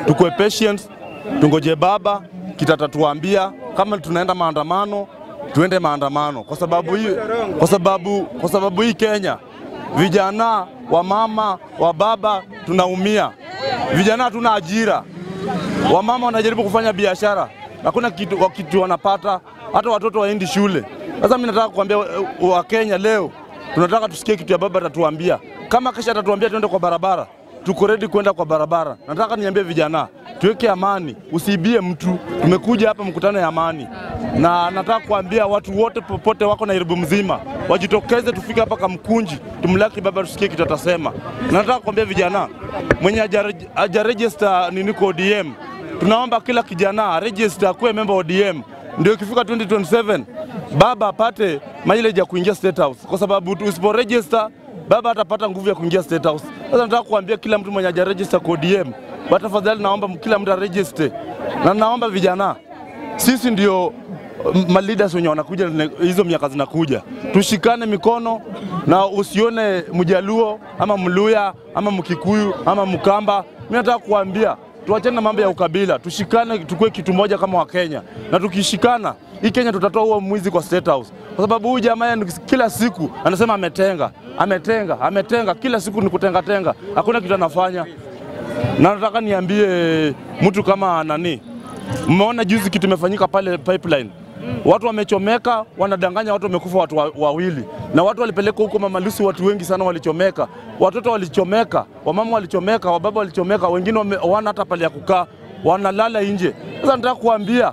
tukue patient, tungoje baba kitatatuambia kama tunaenda maandamano, tuende maandamano, kwa sababu hii, kwa sababu, kwa sababu hii Kenya vijana wa mama wa baba tunaumia, vijana hatuna ajira, wamama wanajaribu kufanya biashara, hakuna kitu, wa- kitu wanapata, hata watoto waendi shule. Sasa mimi nataka kuambia Wakenya leo, tunataka tusikie kitu ya baba atatuambia. Kama kesha atatuambia tuende kwa barabara, tuko ready kwenda kwa barabara. Nataka niambie vijana, tuweke amani, usiibie mtu. Tumekuja hapa mkutano ya amani, na nataka kuambia watu wote popote wako Nairobi mzima wajitokeze, tufike hapa Kamkunji, tumlaki baba, tusikie kitu atasema. Na nataka kuambia vijana, mwenye haja- hajaregister nini kwa ODM, tunaomba kila kijana register kuwe member wa ODM, ndio ikifika 2027 baba apate mileage ya kuingia State House, kwa sababu usipo register baba atapata nguvu ya kuingia State House. Sasa nataka kuambia kila mtu mwenye hajaregister kwa ODM, tafadhali naomba kila mtu aregister, na naomba vijana, sisi ndio ma leaders wenye wanakuja ne- hizo miaka zinakuja, tushikane mikono na usione Mjaluo ama Mluya ama Mkikuyu ama Mkamba. Mimi nataka kuambia tuachane na mambo ya ukabila, tushikane, tukue kitu moja kama Wakenya, na tukishikana hii Kenya tutatoa huo mwizi kwa State House, kwa sababu huyu jamaa ni- kila siku anasema ametenga, ametenga, ametenga, kila siku ni kutenga tenga, hakuna kitu anafanya. Na nataka niambie mtu kama nani, mmeona juzi kitu imefanyika pale pipeline, watu wamechomeka, wanadanganya watu wamekufa watu wa- wawili, na watu walipelekwa huko Mama Lucy, watu wengi sana walichomeka, watoto walichomeka, wamama walichomeka, wababa walichomeka, wengine wame- hawana hata pale ya kukaa, wanalala nje. Sasa nataka kuambia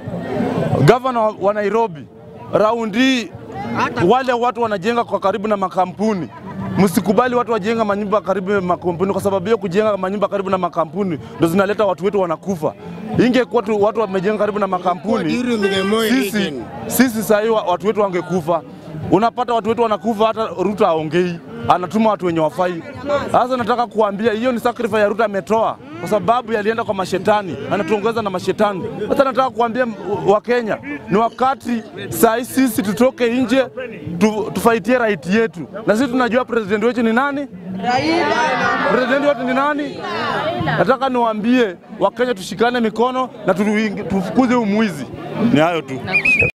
gavana wa- wa Nairobi raundi hii, wale watu wanajenga kwa karibu na makampuni Msikubali watu wajenga manyumba karibu na makampuni, kwa sababu hiyo kujenga manyumba karibu na makampuni ndo zinaleta watu wetu wanakufa. Ingekuwa tu watu wamejenga karibu na makampuni, During the Moi sisi, region. sisi saa hii wa- watu wetu wangekufa. Unapata watu wetu wanakufa, hata Ruto aongei, anatuma watu wenye wafai. Sasa nataka kuambia hiyo ni sacrifice ya Ruto ametoa, kwa sababu yalienda kwa mashetani, anatuongeza na mashetani. Sasa nataka kuambia Wakenya ni wakati saa hii sisi tutoke nje tu, tufaitie right yetu, na sisi tunajua president wetu ni nani. President wetu ni nani? Nataka niwaambie Wakenya tushikane mikono na tu- tufukuze umwizi. Ni hayo tu.